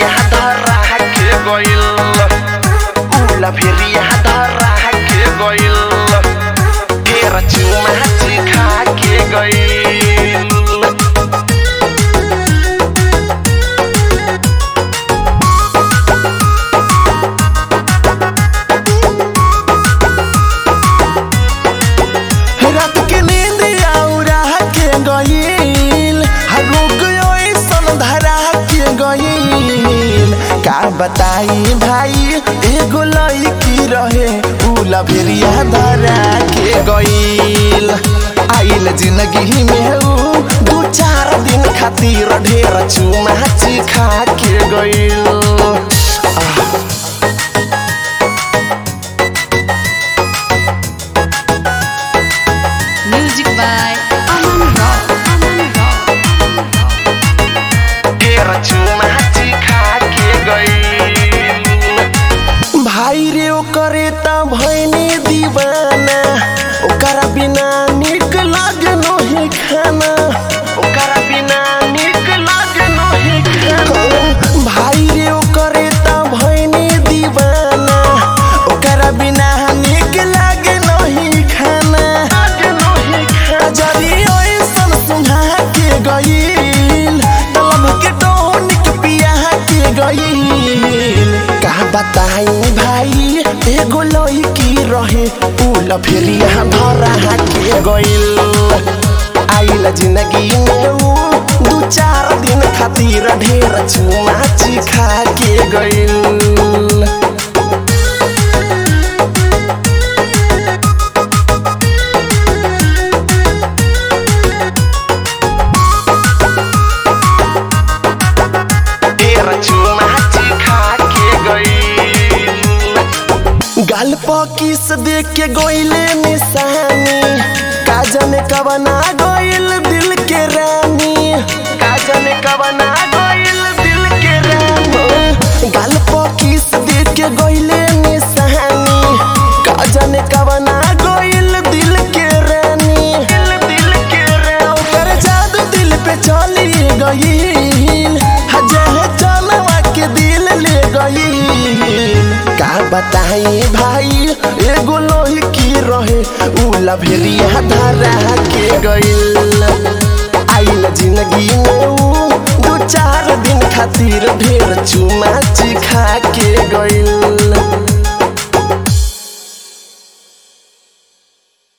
भेरिया धरा के गइल उला भेरिया धरा के गइल फेर चुमा खा के गइल रात के नींद आउरा के गईल हरुक ऐसन धरा के गईल का बताई भाई एगो लड़की रहे उला भेरिया धरा के गईल आइल जिंदगी में ऊ दू चार दिन खातिर ढेर चुमा खा के गईल Music by Aman Rock. Aman Rock. फेर चुमा खा के गइल भाई रे ओकरे त भैनी दीवाना ओकरा बिना निक लागे नही खाना ओकरा बिना निक लागे नही खाना भाई रे ओकरे त भैनी दीवाना ओकरा बिना निक लागे नही खाना लागे नही खाना जरी ऐसन सुहा के गईल तलब के टोनिक पिया के गईल का बताई भाई एगो लड़की रहे उल फेरिया धरा के गईल आइल जिंदगी में ऊ दू चार दिन खातिर ढेर चुमा खा के गईल फेर चुमा खा के गइल गाल किस देख के गोइले निशानी का जाने कबना गोइल दिल के रानी का जाने कबना गइल दिल के रानी गाल किस देख के गोइले निशानी का जाने कबना गोइल दिल के रानी दिल दिल के रानी ओकर जादू दिल पे चली गईल हजे चलवा के दिल ले गईल का बताई भाई एगो लोही की रहे उला भेरिया धरा